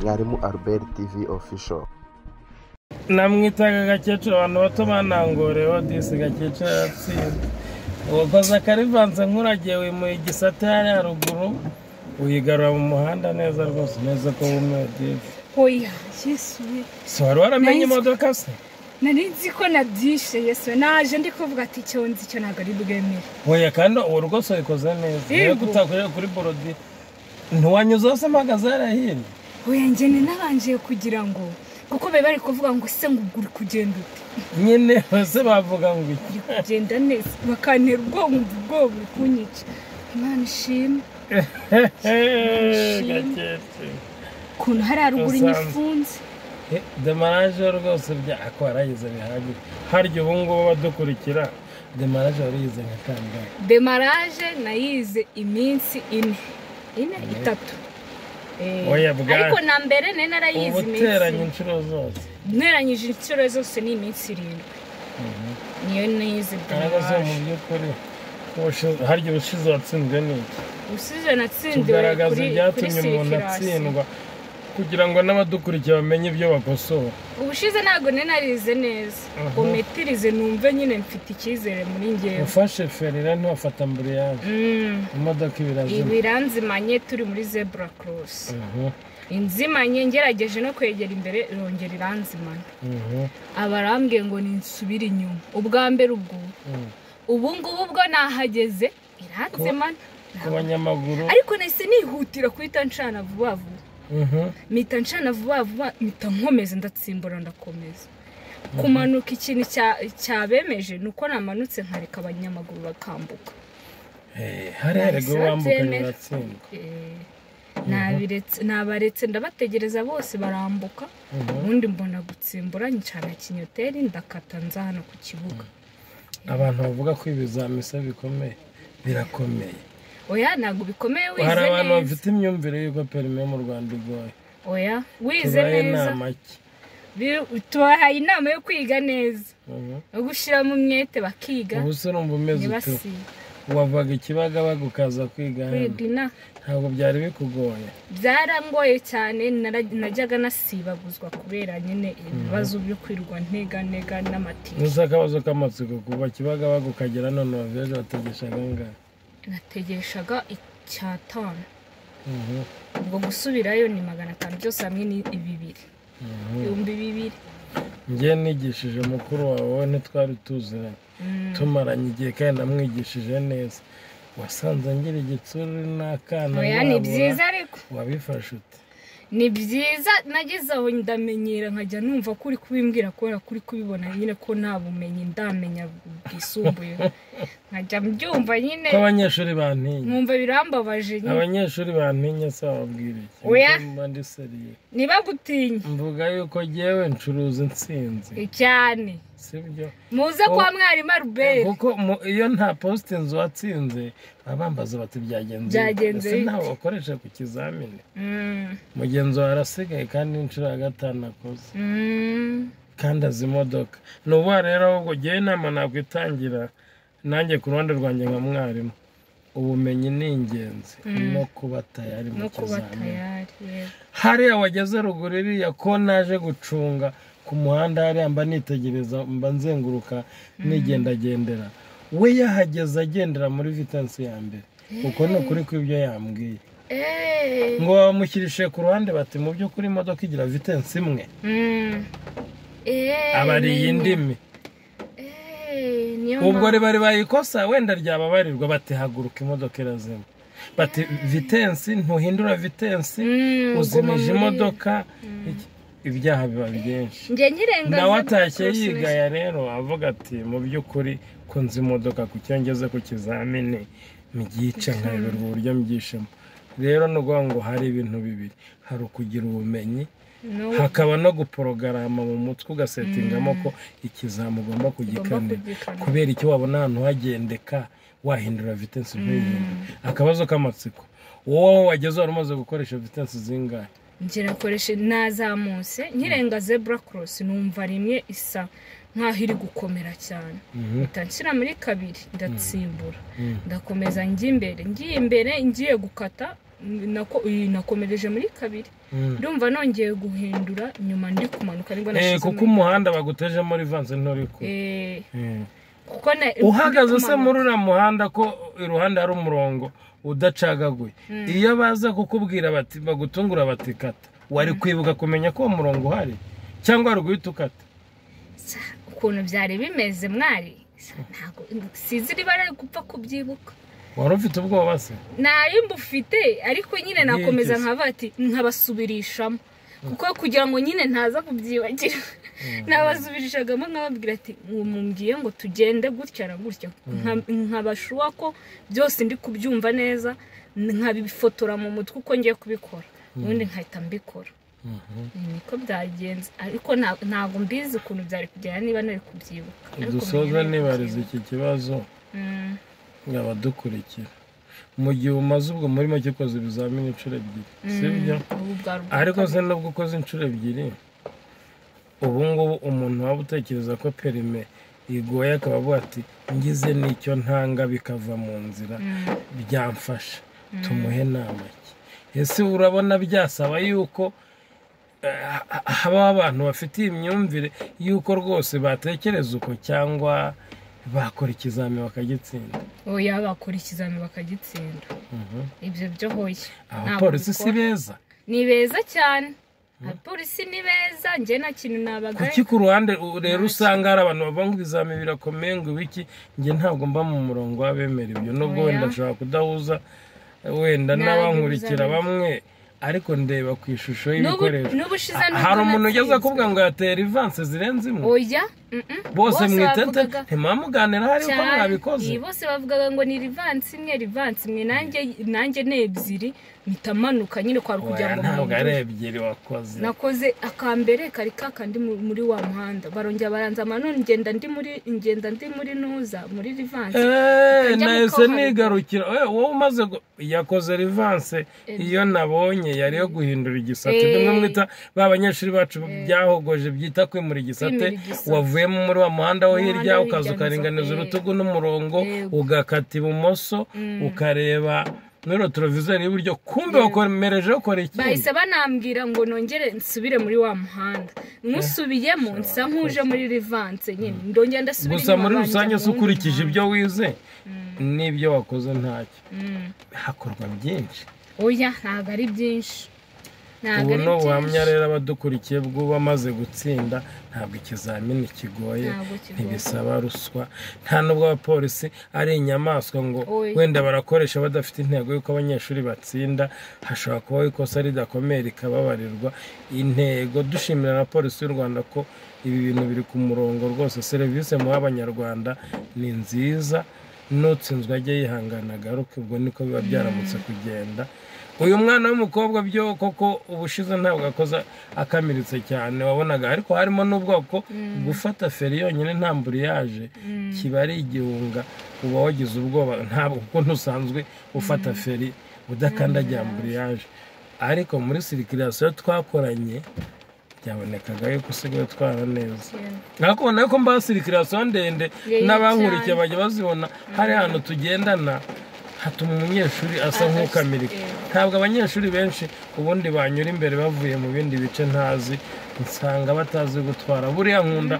mwarimu albert tv official namwitaga gakecuru abantu bato banangoreho disi gakecuru aratsinze uwakoze akarivanze nk'uragiye wimuye igisate hariya haruguru uyigarura mu muhanda neza rwose neza ko wumiwe difu oya yesu we si wari waramenye Nahise- imodoka se nari nzi ko nadishe yesu we naje ndi kuvuga ati icyo nzi cyo ntabwo ari bwemere oya kandi ubu rwose wayikoze neza niyo Yego. gutakorera kuri borodi ntiwanyuze hose mpagaze hariya hirya oya ngene nabanje kugira ngo kuko be bari kuvuga ngo se ngo ubwo uri kugenda ute nyine bose bavuga ngo iki uri kugenda neza bakantera ubwoba umva ubwoba uri kunyica imana ishimwe gakecuru ukuntu hari haruguru Usanzwe. nyifunze demaraje rwose byako warayize bihagije harya ubu ngubu badukurikira demaraje wariyize nka kangahe demaraje nayize iminsi ine ine itatu Eh, Oya bwana. ariko na mbere nari narayize uba iminsi uteranye inshuro zose nteranyije inshuro zose ni iminsi irindwi niyo ariko si nize mu demaraje by'ukuri ubushize- harya ubushize watsinzwe n'iki usize natsindiwe tugaragaza kuri kuri ibyatumye umuntu sirikirasi atsindwa kugira ngo n'abadukurikiye bamenye ibyo bakosora ubushize ntabwo nari narize neza Aha. ngo metirize numve nyine mfite icyizere muri ngewe ufashe ferira ntiwafata amburiyaje Mm. imodoka ibirazima ibiranzimanye turi muri zebura korosi inzimanye ngerageje no kwegera imbere irongera iranzimanye abarambwiye ngo ninsubire inyuma ubwa mbere ubwo ubu ngubu ubwo nahageze iranzimana ku banyamaguru ariko nahise nihutira kuhita ncana vuba vuba Mhm. mpita ncana vuba vuba mpita nkomeza ndatsimbura ndakomeza kumanuka ikintu cya- cyabemeje ni uko namanutse nkareka abanyamaguru bakambuka Eh, hariya rego wambukanye Nabyemera. uratsindwa Eh, nabiretse- nabaretse ndabategereza bose barambuka Mhm. ubundi mbona gutsimbura ncana kinyoteri ndakata nza hano ku kibuga abantu bavuga ko ibizami se bikomeye birakomeye oya ntabwo bikomeye hari wize abantu neza bafite imyumvire y'uko perime mu rwanda igoye oya wize tubaye neza inama ki Bi- tubahaye inama yo kwiga neza Mhm. yo gushyira mu mwete bakiga ubu se urumva umeze utu ntibasibe wavaga ikibagabaga ukaza kwiga hano kwiga ina ntabwo byari bikugoye byarangoye cyane nara- najyaga nasibaguzwa kubera nyine ibibazo byo kwirwa ntega ntega n'amatike gusa akabazo k'amatsiko kuva kibagabaga ukagera none waveje bategeshaga angahe nategeshaga icyatanu Mhm. ubwo gusubirayo ni magana atanu byose hamwe ni bibiri Mhm. ibihumbi bibiri njye nigishije mukuru wawe wowe ntitwari tuziranye Mm. tumaranye igihe kandi namwigishije neza wasanze ngira igitsuru n'akana oya ni wabura. byiza ariko wabifashe ute ni byiza nageze aho ndamenyera nkajya numva ko uri kubimbwira kubera ko uri kubibona nyine ko nta bumenyi ndamenya bwisumbuye nkajya mbyumva nyine ko abanyeshuri bantinya nkumva birambabaje nyine abanyeshuri bantinya se bababwira iki Oya. Nuko mba ndi seriye ntibagutinye mvuga yuko jyewe ncuruza intsinzi cyane sibyo muze Oh. kwa mwarimu aruberi kuko mu- iyo nta postinzi watsinze baba bambaza bati byagenze Byagenze ese bite? ntawe wakoresha ku kizamini mugenzi wawe arasigaye kandi inshuro ya gatanu akoze kandi azi imodoka ni ubu rero ahubwo jyewe inama nakwitangira nanjye ku ruhande rwanjye nka mwarimu ubumenyi ni ingenzi no kuba tayari mu no kuba kizamini tayari yego. hariya wageze ruguru iriya ko naje gucunga ku muhanda hariya mba nitegereza mba nzenguruka nigendagendera we yahageze agendera muri vitansi ya mbere uko ni ukuri kw'ibyo yambwiye Eh. ngo bamushyirishije ku ruhande bati mu by'ukuri imodoka igira vitensi imwe Mm. Eh, aba ari iyi nene. ndimi Eh, niyo ubwo mpamvu. riba ribayikosa wenda ryababarirwa bati haguruka imodoka irazima bati vitensi ntuhindura vitensi Mm, guma uzimije muri- imodoka iki- ibyaha biba byinshi njye nkirenga nawe za atashye Cross yigaya rero avuga ati mu by'ukuri ko nzi imodoka ku cyo ngeze ku kizamini mbyica nkayoberwa uburyo mbyishemo rero ni ukuvuga ngo hari ibintu bibiri hari ukugira ubumenyi Nation. No, hakaba no guporogarama mu mutwe ugasetingamo ko ikizamu ugomba ugomba kugikanira kugikana. kubera icyo wabona ahantu hagendeka wahindura vitensi ntuyihindure akabazo k'amatsiko wowe wageze wari umaze gukoresha vitensi zingahe njye nakoreshe nazamutse nkirenga zebura korosi numva rimwe isa nkaho iri gukomera cyane Mhm. mpita nshyira muri kabiri ndatsimbura Mm. ndakomeza njya imbere ngiye imbere ngiye gukata nakomereje muri kabiri ndumva nongeye guhindura nyuma ndi kumanuka nibwo Eh, nashize kuko umuhanda bagutejemo rivanze nturi ku kuko na- uhagaze ndi se kumanuka. muri uriya muhanda ko iruhande hari umurongo udacagaguye iyo baza kukubwira bati bagutungura bati kata wari kwibuka kumenya ko uwo murongo uhari cyangwa wari guhita ukata ukuntu byari bimeze mwari ntabwo sizi riba ari gupfa kubyibuka wari ufite ubwoba se ntayo mbufite ariko nyine nakomeza nkaba ati nkabasubirishamo kuko kugira ngo nyine ntaza kubyibagira nabasubirishagamo nkababwira ati mumbwiye ngo tugende gutya na gutya Nka- nkabashuwa ko byose ndi kubyumva neza nkabifotora mu mutwe uko ngiye kubikora ubundi nkahita mbikora niko byagenze ariko nta- ntabwo mbizi ukuntu byari kugenda niba nari kubyibuka Ariko dusoza menya nari nibariza kubyibuka. iki kibazo Mm. ngo abadukurikira mu gihe umaze ubwo muri make ukoze ibizamini inshuro ebyiri sibyo Ubu bwari ubwa ariko kabiri. se nubwo ukoze inshuro ebyiri ubu ngubu umuntu waba utekereza ko perime igoye akaba avuga ati ngize n'icyo ntanga bikava mu nzira Mm. byamfasha tumuhe nama ki ese urabona byasaba yuko eh, ha- habaho abantu bafite iyi myumvire yuko rwose batekereza uko cyangwa bakora ikizamini bakagitsinda oya bakora ikizamini bakagitsinda Mhm. ibyo byo hoya abapolisi si Ntabwo bikora. beza ni beza cyane abapolisi ni beza njye nta kintu nabagaye kuki ku ruhande u- rero usanga hari abantu bavuga ngo ibizamini birakomeye ngo ibiki njye ntabwo mba mu murongo w'abemera ibyo nubwo Oya. wenda nshobora kudahuza wenda Ntabwo n'abankurikira ibizamini- bamwe ariko ndeba ku ishusho N'ubu- y'ibikoresho n'ubu ushize Ha- nubwo hari umuntu ugeze natsinzwe. akubwira ngo yateye rivanse zirenze imwe oya mm-mm. bose mwitete bavugaga ntimamuganira hari uko cyane. mwabikoze Iyi bose bavugaga ngo ni rivansi imwe rivansi imwe nanjye nanjye ni ebyiri mpita manuka nyine kwari kugira Oya, ngo ntabwo ari mpindure. ebyiri wakoze nakoze akambere kari ka kandi mu- muri wa muhanda barongera baranzama none ngenda ndi muri ngenda ndi muri nuza muri rivansi eee Kajya mu nahise kabuhariwe. nigarukira Eh, wowe umaze gu- yakoze rivanse iyo nabonye yari yo guhindura igisate Eh. bimwe mwita ba banyeshuri bacu byahogoje byita kwimura igisate Kwimura igisate. wavuyemo muri wa muhanda wo Umuhanda hirya wo ukaza hirya ukaringaniza neza. urutugu n'umurongo Yego. ugakata ibumoso ukareba muri rotorovizori y'iburyo kumbe wakomerejeho ukora ikindi bahise banambwira ngo nongere nsubire muri wa muhanda nusubiyemo nsa nk'uje muri rivanse nyine ndongera ndasubira gusa inyuma muri banjya rusange mu se wundi ukurikije ibyo muhanda. wize n'ibyo wakoze ntacyo Mm. hakorwa byinshi oya ntabwo ari byinshi ntabwo ubu ari ni ubuhamya byinshi rero abadukurikiye bw'ubamaze gutsinda ntabwo ikizamini kigoye Ntabwo kigoye. ntibisaba ruswa nta n'ubwo abapolisi ari inyamaswa ngo Oya. wenda barakoresha badafite intego y'uko abanyeshuri batsinda hashobora kubaho ikosa ridakomeye rikababarirwa intego dushimira na polisi y'u rwanda ko ibi bintu biri ku murongo rwose serivisi muha abanyarwanda ni nziza n'utsinzwe ajya yihangana agaruke ubwo niko biba byaramutse kugenda uyu mwana w'umukobwa byo koko ubushize ntabwo akoze akamiritse cyane wabonaga ariko harimo n'ubwoko gufata feri yonyine nta mburiyaje kiba ari igihunga uba wagize ubwoba ntabwo kuko ntusanzwe ufata feri udakandagira mburiyaje ariko muri sirikirasiyo twakoranye byabonekaga yuko usigaye utwara neza ariko ubona ko mba sirikirasiyo ndende Yeye n'abankurikiye cyane. bajya bazibona hari ahantu tugendana hatuma umunyeshuri asa Adac- nk'ukamirika eh. ntabwo abanyeshuri benshi ubundi banyura imbere bavuye mu bindi bice ntazi nsanga batazi gutwara buriya nkunda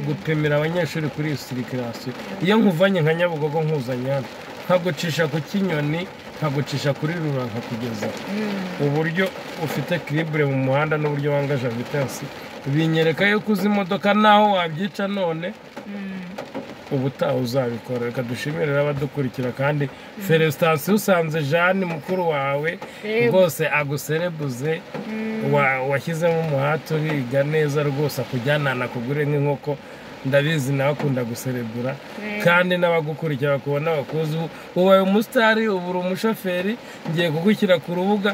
gupimira abanyeshuri kuri iyo sirikirasiyo iyo nkuvanye nka nyabugogo nkuzanye hano nkagucisha ku kinyoni nkagucisha kuri rura nkakugeza uburyo ufite kiribure mu muhanda n'uburyo wangaje vitansi binyereka yuko uzi imodoka naho wabyica none ubutaha uzabikora reka dushimire abadukurikira kandi felicitation usanze jeanne mukuru wawe Yego. rwose aguserebuze wa- washyizemo umuhate uriga neza rwose akujyana anakugure nk'inkoko ndabizi nawe akunda guserebura Yego. kandi n'abagukurikira bakubona bakuzi ubu ubaye umusitari ubu uri umushoferi ngiye kugushyira ku rubuga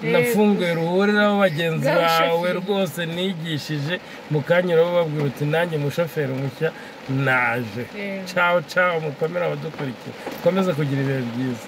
nafunguye ruhuriraho bagenzi Bw'abashoferi. bawe rwose nigishije mu kanya urababwira uti nanjye umushoferi mushya naje Yego. cawo cawo mukomere abadukurikira mukomeze kugira ibihe byiza